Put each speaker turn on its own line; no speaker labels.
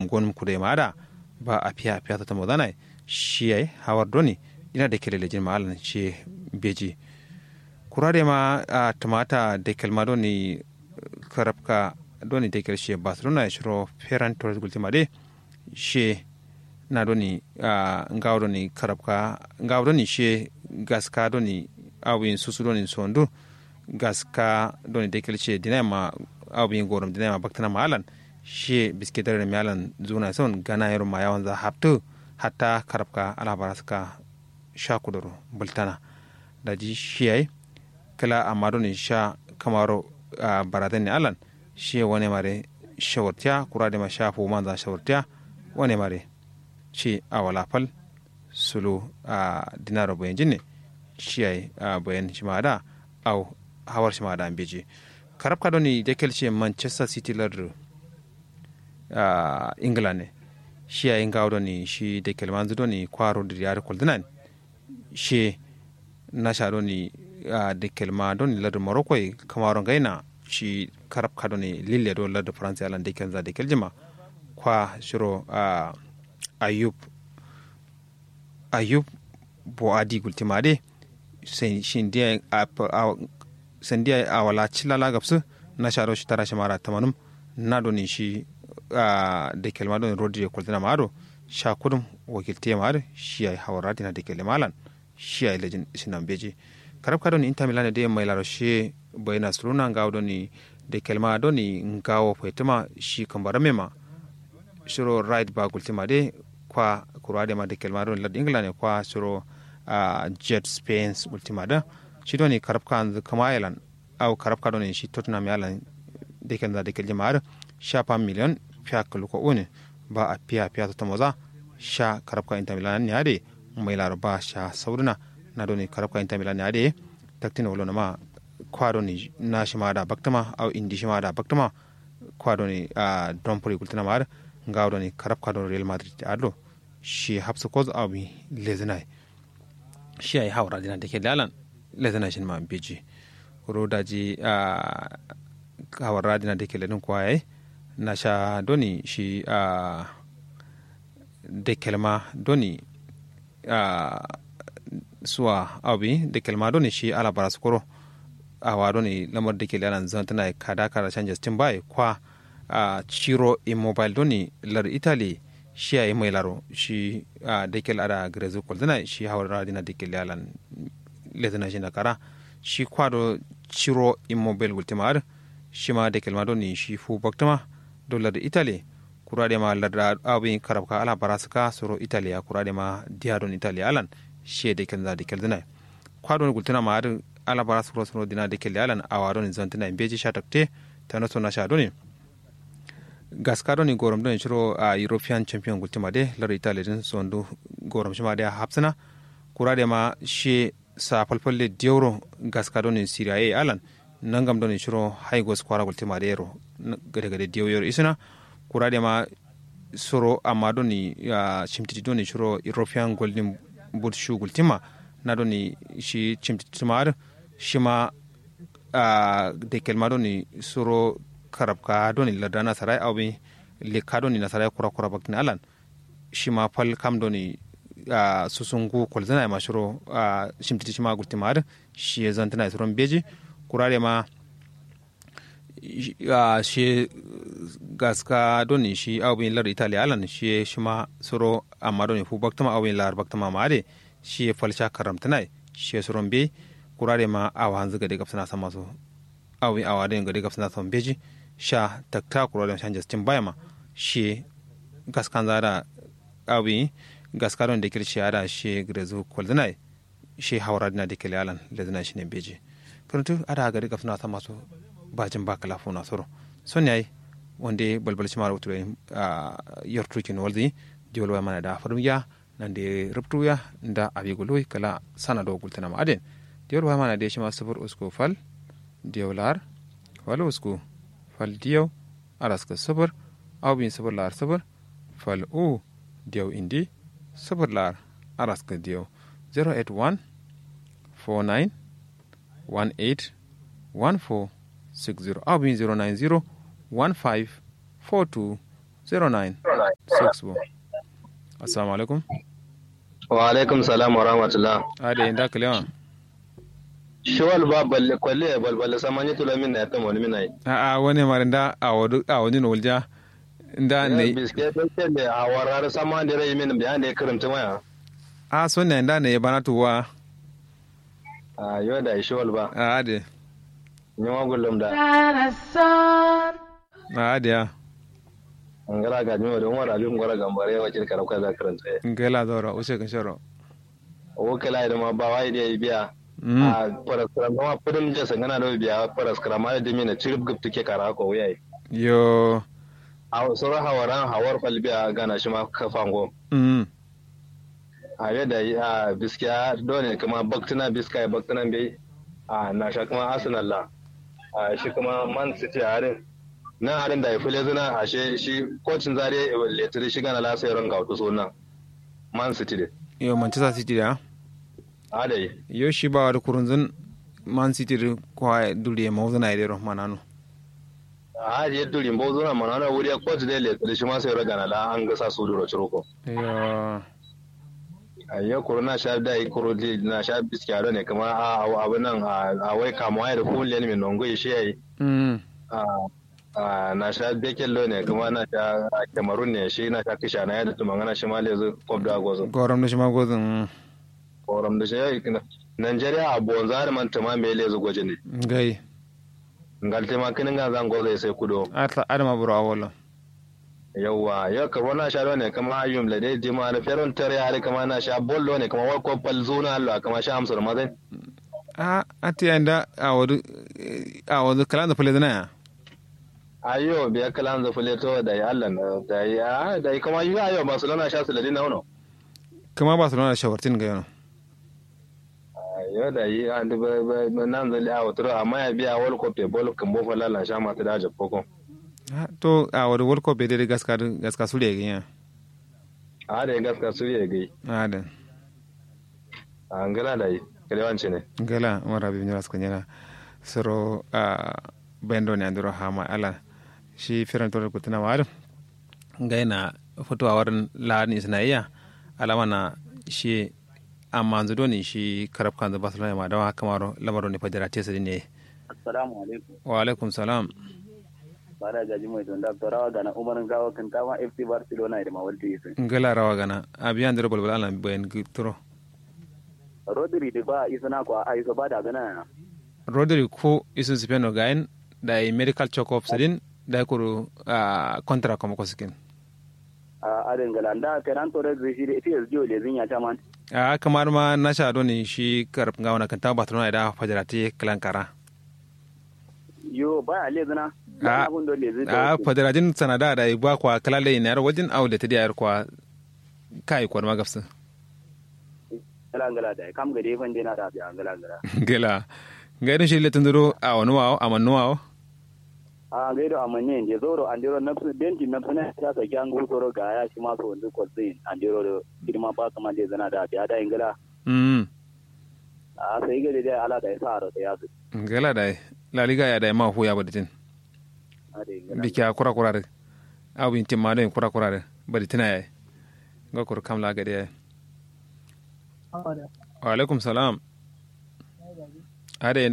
gonum kude mada ba a fiya fiya ta modana shi ai hawar doni ina da kele lejin ma alan shi beji kurade ma a tamata da kelma doni karabka doni da shi barcelona ya shiro ferran torres gultima de shi na doni ngawo doni karabka ngawo doni shi gaska doni awin susu doni sondu gaska doni da shi dinai ma awin gorom dinai ma baktana ma alan shi biskidar da miyalan zuna son gana yaro ma yawan za haftu hatta karabka alabara suka sha kuduru bultana da ji shiyai kala amado ne sha kamaro a baradan ne alan shi wani mare shawartiya kura da ma sha fu manza shawartiya wani mare shi a walafal sulu a dinaro bayan jinne shiyai a bayan shi ma da au hawar shi ma da ambeji karabka doni da kelce manchester city lardru a england ne shi a yin gawo ni shi da kelman zudo ni kwaro da yare kuldinan shi na sha ni da kelma don ladar morocco kamaron gaina shi karab ka ni lille do ladar faransa yalan da kelza da keljima kwa shiro ayub ayub bo adi gultima de shi ndiya a wala cilala gabsu na sha shi tara shi mara tamanum na doni shi da kelma don rodi ya kultina maado sha kudum wakilte maado shi ay hawarati na da kele malan shi ay lejin sinan beji karab ka don inter milan de mai laro shi bayna suruna ngaw doni da kelma doni ngawo faitima shi kambara mema shiro right ba kultima de kwa kurade ma da kelma don lad england kwa shiro jet spain ultima da shi doni karab ka kama yalan au karab ka doni shi tottenham yalan da kelma da kelma maado sha pa miliyon fiya kaluko une ba a fiya fiya ta maza sha karabka inter milan ne ade mai laraba sha sauruna na doni karabka inter milan ne ade taktina wolo ma kwado ni na shi ma da baktama au indi shi ma da baktama kwado ni a don puri kultina ma ngawdo ni karabka don real madrid adlo shi hapsa koz abi lezinai shi ai hawra dina dake dalan lezinai shin ma beji ro daji a hawra dina dake ledin kwaye na sha doni shi a de kelma doni a suwa abi de kelma doni shi ala bara skoro awa doni lamar de kele alan zan tana kada kara canja stin bai kwa a ciro immobile doni lar italy shi a mai laro shi a de kele ada grezu koldina shi hawar radina de kele alan lezina shi na kara shi kwado ciro immobile ultimar shi ma de kelma doni shi fu baktama dollar italy kurade ma larda abin karabka ala barasuka soro italy ya kurade ma diadon italy alan she de kelza de keldina kwadon gultuna ma adin ala barasuka soro dina de kelli alan awadon zantina beji shatakte tano sona shadoni gaskadoni gorom don shiro a european champion gultuma de lar italy din sondu gorom shima de hapsina kurade ma she sa falfalle dioro gaskadoni syria e alan nangam don shiro haigos kwara gultima de ro gade gade diyo yor isina kurade ma soro amma don ya chimtiti don shiro european golden boot shoe gultima na don shi chimtiti mar shima a de kelma don soro karabka don ladana sarai awbi le ka don na sarai kura kura bakin alan shima fal kam don a susungu kolzana ma shiro a chimtiti shima gultima shi zantana suron beji kurare ma uh, shi gaska doni shi awbin lar italia alan shi shi ma soro amma doni fu baktama awbin lar baktama ma ade shi falsha karamtanai shi soron be kurare ma awa hanzu gade gafsana sama so awbin awa den gade gafsana sama beji sha takta kurare shan justin bayama shi gaskan zara awbin gaska don da kirshi ada shi grezu koldanai shi hawra dina da kele alan ledina shi ne beji karantu ada gari gafsana sama so bajin ba kala fona soro son yayi wonde balbal shimar wutu a yortu kin waldi diwol wa mana da farum ya nan de rubtu ya nda abi gulu kala sana do gultana ma aden diwol wa mana de shima sufur usko fal diwlar fal usko fal diyo araska sufur aw bin sufur lar sufur fal u diyo indi sufur lar araska diyo 081 49 18 14 60 abin 090 15 42 09 six bo assalamu alaikum
wa alaikum salam wa rahmatullah
ade inda kalewa
shawal ba balle kwalle balballe samani tula min na yata wani minai
a a wani mara da a wadu a wani no wulja da ne
biske ta ce a warar sama da rai min bayan da ya karanta maya
a so ne da ne ya bana tuwa
a yau da shawal ba
a ade
ni ma gullum da
a ade ya
an gara ga jima don wara bin gwara gambare wa kirka rauka za karanta ya
ngela dora ushe kan sharo
o kala da ma ba wai da ya biya
mm
a paraskram ma pudum je sangana da biya paraskram ma da mina cirib gup take kara ko wayai
yo
a sauran hawaran hawar falbiya gana shi ma kafango
mm
a yadda a biskiya dole kuma baktuna biska ya baktuna bai a na sha kuma arsenal la a shi kuma man city a harin na harin da ya fi lezuna a shi shi kocin zare letiri shi gana lasa yaron ga wato sunan man city de
yo manchester city da
a da yi
yo shi ba wadu kurunzun man city da kwa duriye mawuzuna idero manano
a haji yadda rimbo zuna mana na wuri coach da letiri shi ma sai yaron gana la an gasa su duro ciroko
yo
a yau kuro na sha da yi kuro di na sha biskiya da ne kuma a abu nan a wai kamuwa da kuliyan mai nongo shi ya yi
mm
a na sha bekello ne kuma na sha a cameroon ne shi na sha kisha na yadda tuma ngana shi ma lezu kob da gozo
gorom da shi ma gozin
koram da shi ya yi nigeria a bonza da man tuma me lezu goje ne
gai
ngal tema kinin ga zan gozo sai kudo
atla adama buru awolo
yawwa yau ka na sha ne kama ayyum la dai jima na feron tare hali kama na sha bollo ne kama wal ko pal zuna Allah kama sha amsar mazai
a ati anda a wadu a wadu kalan da fule dana ya
ayo biya kalan za fule to da ya Allah na da ya da kama yi ayo Barcelona sha su ladina wono
kama barcelona da shawartin ga yana
yau da yi an duba nan zali a wuturo amma ya biya wal ko pe bol kan bo fala la sha ma ta da jabbo
to a wadu world cup bai dai gaska gaska su da ya
a da ya gaska su ya gai
a da
a ngala da yi kalewanci ne
gala mara bi nyara skanya na soro a bendo ne andiro hama ala shi firan to ko tana war gaina foto a warin la ni isnaiya alama na shi amma zudo ne shi karab kan da barcelona ma dawa kamaro lamaro ne fadira tesa ne
assalamu alaikum
wa alaikum salam
bara gaji mai don da rawa gana umarin gawa kan tama fc barcelona da mawalti isin
ngala rawa gana abiyan da balbal ala bayan gitro
rodri da ba isana ko a iso ba da gana
rodri ko isu sipeno gain da i medical check up sedin da kuru a kontra kuma ko sikin
a adin galanda kenan to da shi da ita yanzu le zin ya ta man
a kamar ma na sha doni shi karf gawana kan ta barcelona da fajarati klankara
yo ba a le zina
a
abun da le zin
a fajaratin sanada da ba kwa kalale ne yar wajen au da ta diyar kwa kai kwa magafsu
gala gala da kam ga defan dena da biya gala gala
gela gaidin shi le tunduro a wani wawo a mannu wawo
a gaido amanye je zoro andiro nafsu denti nafsu ne ta sa kyan gusoro ga ya shi ma so wanzu ko zin andiro da hidima ba kama je zana da biya da ingila
mm
a sai ga da ala da ya sa ro da ya su
gela da la liga ya da ma hu ya baditin
a da ingila
biki a kura kura abu yin timma don kura kura baditina ya ga kur kam la gade ya wa alaikum salam ade